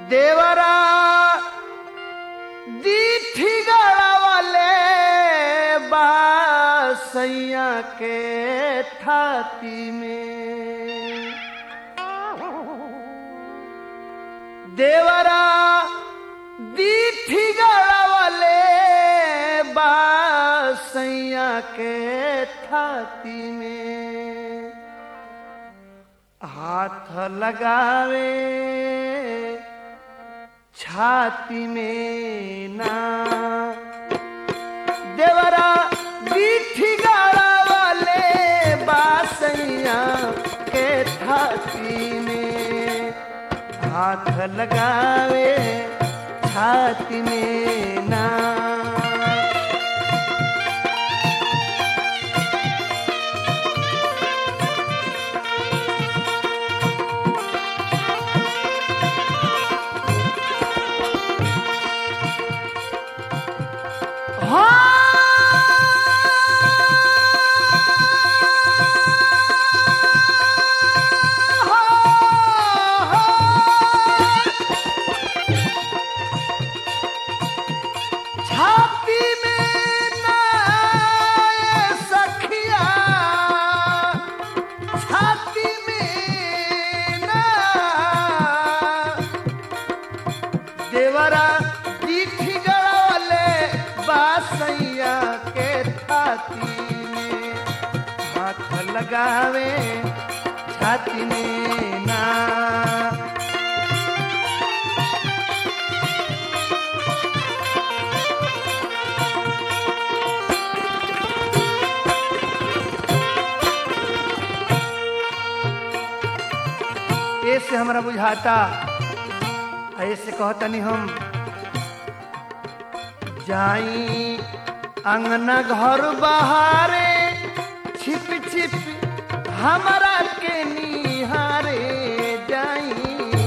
देवरा दीठी गड़ावले बासैया के थाती में देवरा दीठी गड़ावले बासैया के थाती में हाथ लगावे छाती में ना देवरा बीठी गाड़ा वाले बासैया के छाती में हाथ लगावे छाती में ना छाती में ना सखिया छाती में ना देवरा दीठी गड़ावले बासैया के छाती में हाथ लगावे छाती में ना ऐसे हमरा बुझाता ऐसे कहतनी हम जाई अंगना घर बहारे छिप छिप हमरा के निहारे जाई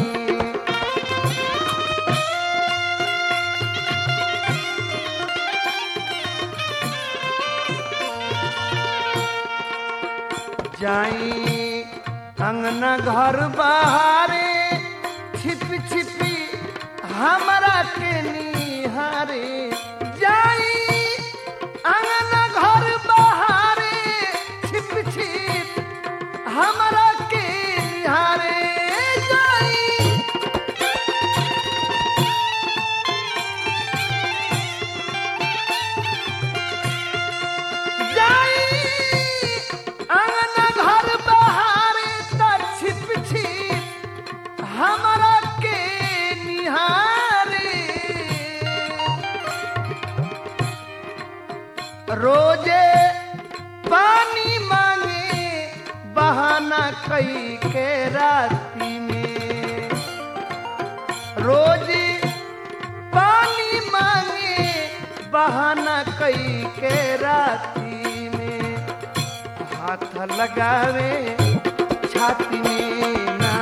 जाई अंगना घर बहारे छिप छिपी हमरा के निहारे जाई अंगना घर बहारे छिप छिप हमरा के निहारे जाई जाई अंगना घर बहारे त छिप छिप हमरा के निहारे रोजे पानी मांगे बहाना कई के राती में रोज पानी मांगे बहाना कई के राती में हाथ लगावे छाती में ना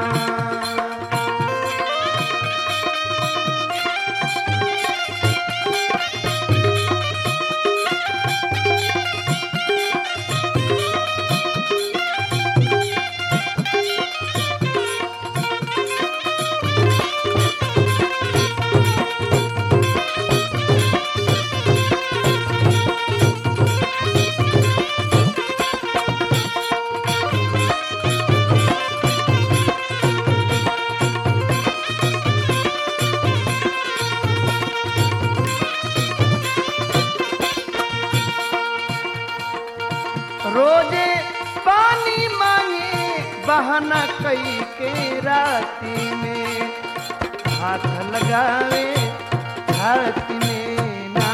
रोजे पानी मांगे बहाना कई के राती में हाथ लगावे छाती में ना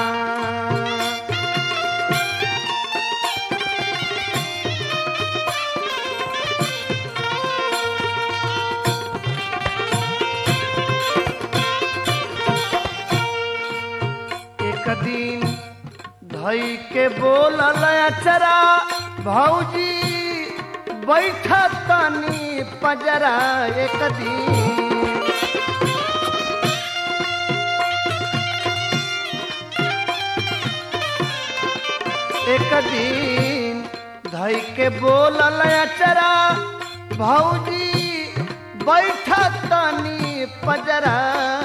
एक दिन धई के बोलल अचरा भौजी बैठा तनी पजरा एक दिन एक दिन धई के बोलल अचरा भौजी बैठा तनी पजरा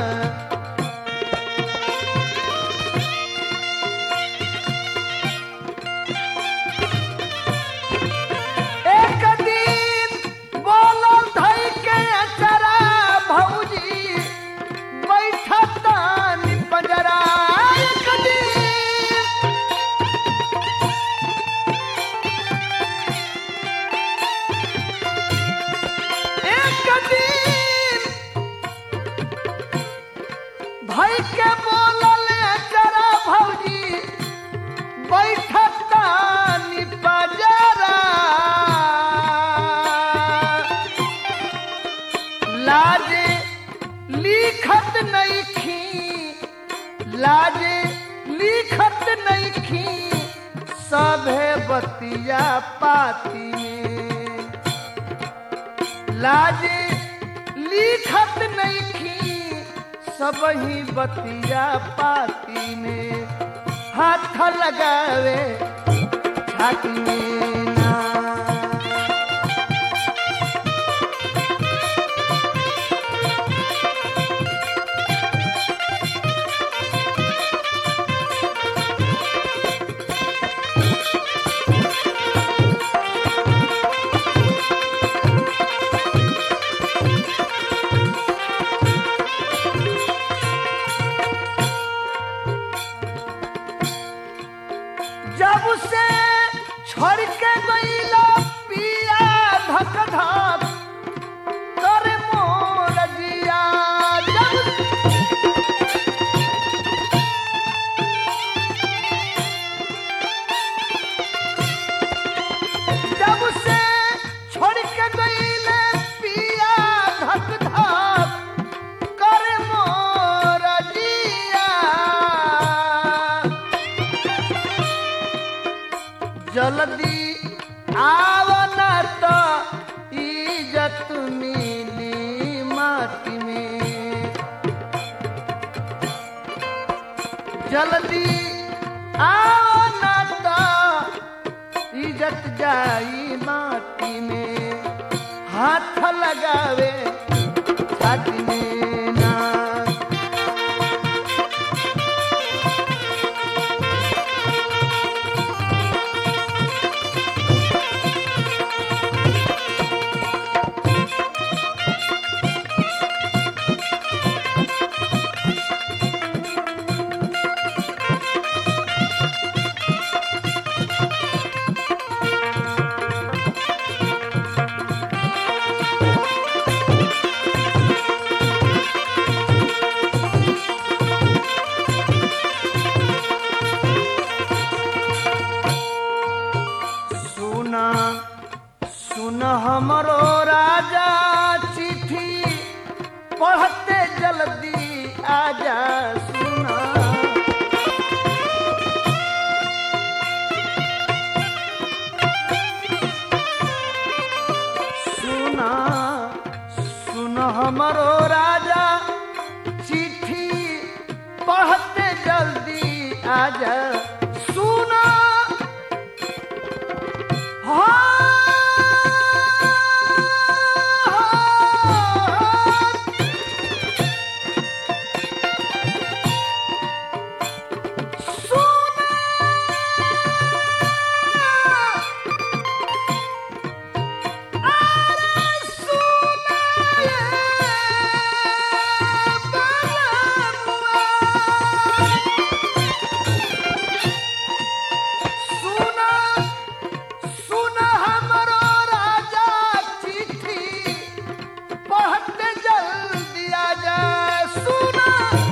एक दिन बोलल धई के अचरा भौजी बैठा तनी पजरा एक दिन एक दिन भाई के बोलल जरा भौजी बैठता निपजरा लाजे लिखत नहीं खी लाजे लिखत नहीं खी सभे बतिया पाती में लाजे लिखत नहीं खी सब ही बतिया पाती में हाथ लगावे छाती में ना जब से छोड़ के गईला पिया धक धक करे मोर जिया जब जब से छोड़ के गईले पिया धक धक करे मोर जिया जल्दी आवना तो इज्जत मिली माटी में जल्दी आवना तो इज्जत जाई माटी में हाथ लगावे छाती में ना सुना सुन हमरो राजा चिट्ठी पढ़ते जल्दी आजा सुना सुना सुन हमरो राजा चिट्ठी पढ़ते जल्दी आजा सुना सुना सुन हमरो राजा चिट्ठी पढ़ते जल्दी आजा सुना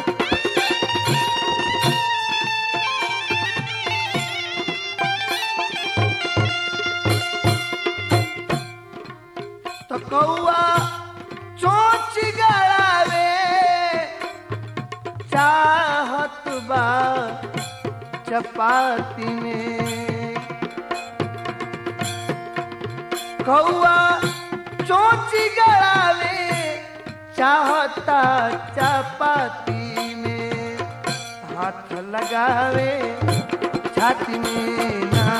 तो कौआ चोच गड़ावे चाहत बा चपाती में कौआ चोची गड़ावे चाहता चपाती में हाथ लगावे छाती में ना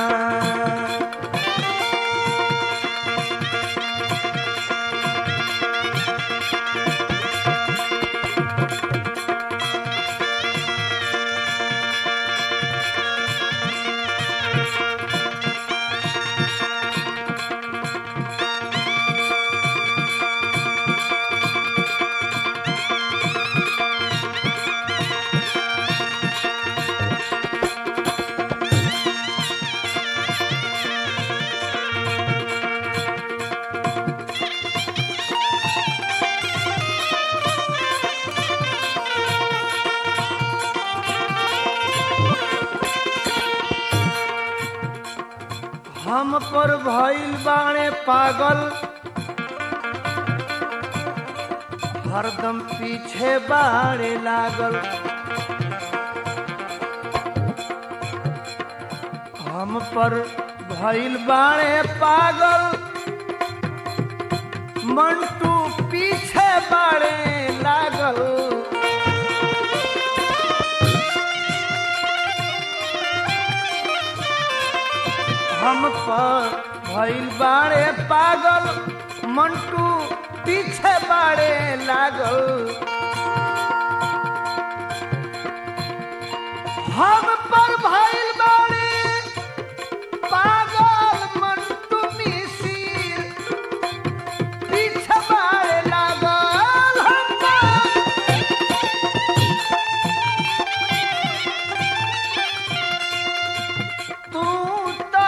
हम पर भइल बाणे पागल हरदम पीछे बाड़े लागल हम पर भइल बाणे पागल मंटू पीछे बाड़े लागल हम पर भइल बाड़े पागल मंटू पीछे बाड़े लागल हम पर भइल बाड़े पागल मंटू मिसिर पीछे बाड़े लागल हम पर तू ता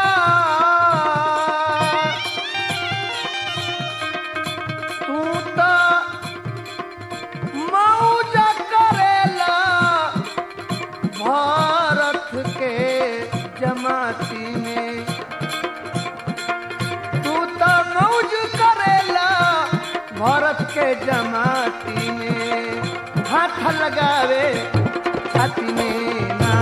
तू ता मौज करेला भारत के जमाती में तू तो मौज करेला भारत के जमाती में हाथ लगावे छाती में ना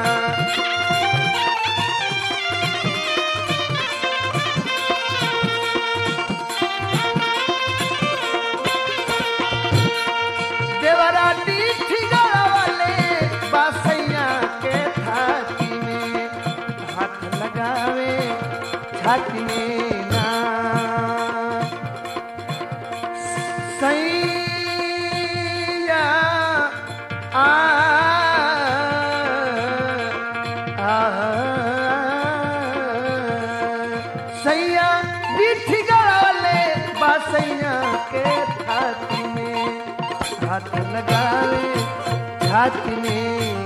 देवरा डीठी गड़ावले बासैया के छाती में हाथ लगावे छाती में ना सैया आ आ सैया डीठी गड़ावले बासैया के छाती में हाथ लगावे छाती में